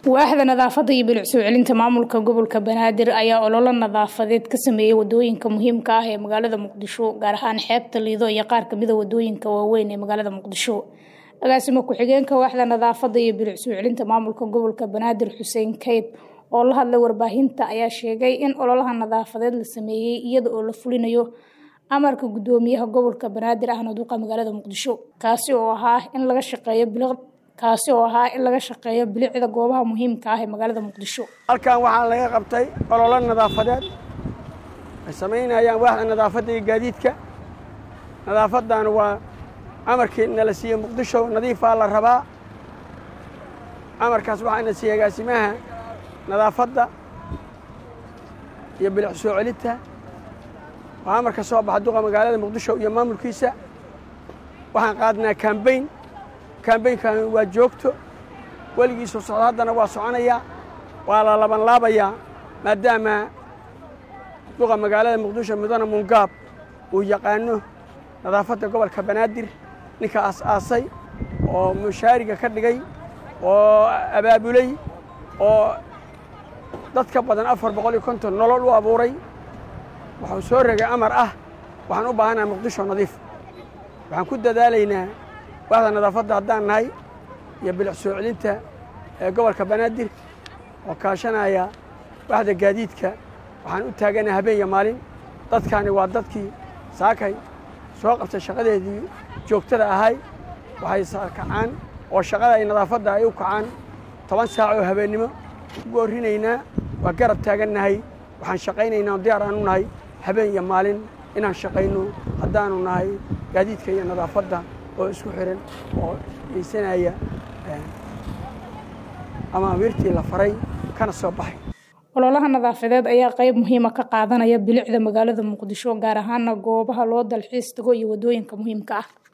waaxda nadaafadda iyo bilic soo celinta maamulka gobolka banaadir ayaa ololo nadaafadeed ka sameeyey wadooyinka muhiimka ah ee magaalada muqdisho gaar ahaan xeebta liido iyo qaar kamida wadooyinka waaweyn ee magaalada muqdisho agaasimo ku-xigeenka waaxda nadaafadda iyo bilic soo celinta maamulka gobolka banaadir xuseen kayd oo la hadlay warbaahinta ayaa sheegay in ololaha nadaafadeed la sameeyey iyada oo la fulinayo amarka gudoomiyaha gobolka banaadir ahna duqa magaalada muqdisho kaasi oo ahaa in laga shaqeeyo bilic kaasi oo ahaa in laga shaqeeyo bilicda goobaha muhiimka ah ee magaalada muqdisho halkan waxaa laga qabtay ololo nadaafadeed ay samaynayaan waaxda nadaafadda iyo gaadiidka nadaafadan waa amarkii nala siiyey muqdisho nadiifaa la rabaa amarkaas waxaana siiyey agaasimaha nadaafadda iyo bilic soo celinta waa amarka soo baxa duqa magaalada muqdisho iyo maamulkiisa waxaan qaadnaa kambayn kambaynkan waa joogto weligiisoo socdo haddana waa soconayaa waa la laban laabayaa maadaama duqa magaalada muqdisho mudane mungaab uu yaqaano nadaafadda gobolka banaadir ninka aas-aasay oo mushaariga ka dhigay oo abaabulay oo dad ka badan afar boqol iyo konton nolol u abuuray wuxuu soo regay amar ah waxaan u baahanaha muqdisho nadiif waxaan ku dadaalaynaa waaxda nadaafadda haddaan nahay iyo bilic soo celinta ee gobolka banaadir oo kaashanaya waaxda gaadiidka waxaan u taaganaha habeen iyo maalin dadkaani waa dadkii saakay soo qabtay shaqadeedii joogtada ahay waxay kacaan oo shaqada ay nadaafadda ay u kacaan toban saac oo habeennimo ugu orrinaynaa waa garab taagannahay waxaan shaqaynaynaa diyaar aanu nahay habeen iyo maalin inaan shaqayno haddaanu nahay gaadiidka iyo nadaafadda oo isku xiran oo geysanaya amaamiirtii la faray kana soo baxay ololaha nadaafadeed ayaa qayb muhiima ka qaadanaya bilicda magaalada muqdisho gaar ahaana goobaha loo dalxiis tago iyo wadooyinka muhiimka ah